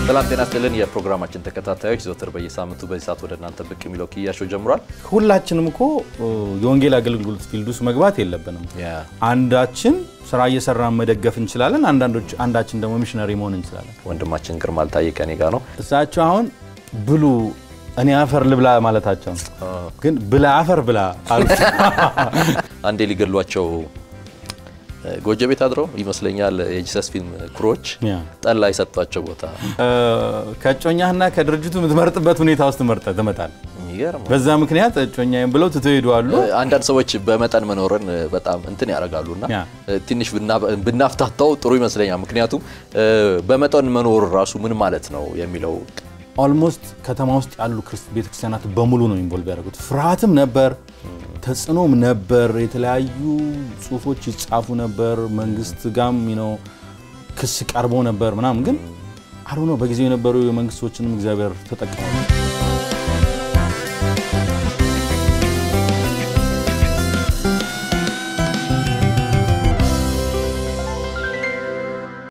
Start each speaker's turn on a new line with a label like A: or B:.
A: ሰላም ጤና ይስጥልን የፕሮግራማችን ተከታታዮች ዘወትር በየሳምንቱ በዚህ ሰዓት ወደ እናንተ ብቅ የሚለው ኪያሾ ጀምሯል።
B: ሁላችንም እኮ የወንጌል አገልግሎት ፊልድ ውስጥ መግባት የለብንም። አንዳችን ስራ እየሰራን መደገፍ እንችላለን፣ አንዳንዶች አንዳችን ደግሞ ሚሽነሪ መሆን እንችላለን።
A: ወንድማችን ግርማ አልታየ ከኔ ጋር ነው።
B: እሳቸው አሁን ብሉ እኔ አፈር ልብላ ማለታቸው ግን ብላ አፈር ብላ አሉ።
A: አንዴ ሊገሏቸው ጎጆ ቤት አድረው ይመስለኛል የጂሰስ ፊልም ክሮች ጠላ የሰጧቸው ቦታ
B: ከእጮኛህና ከድርጅቱ የምትመርጥበት ሁኔታ ውስጥ መርጠ ትመጣል።
A: የሚገርም
B: በዛ ምክንያት እጮኛዬም ብለው ትተው ሄደዋሉ።
A: አንዳንድ ሰዎች በመጠን መኖርን በጣም እንትን ያደርጋሉና
B: ያ።
A: ትንሽ ብና- ብናፍታታው ጥሩ ይመስለኛል። ምክንያቱም በመጠን መኖር ራሱ ምን ማለት ነው የሚለው
B: ኦልሞስት ከተማ ውስጥ ያሉ ክርስ- ቤተክርስቲያናት በሙሉ ነው ኢንቮልቭ ያደረጉት። ፍርሃትም ነበር፣ ተጽዕኖም ነበር። የተለያዩ ጽሁፎች ይጻፉ ነበር። መንግስት ጋም ነው ክስ ቀርቦ ነበር ምናምን። ግን አሉ ነው በጊዜው የነበሩ የመንግስት ሰዎችንም እግዚአብሔር ተጠቅመዋል።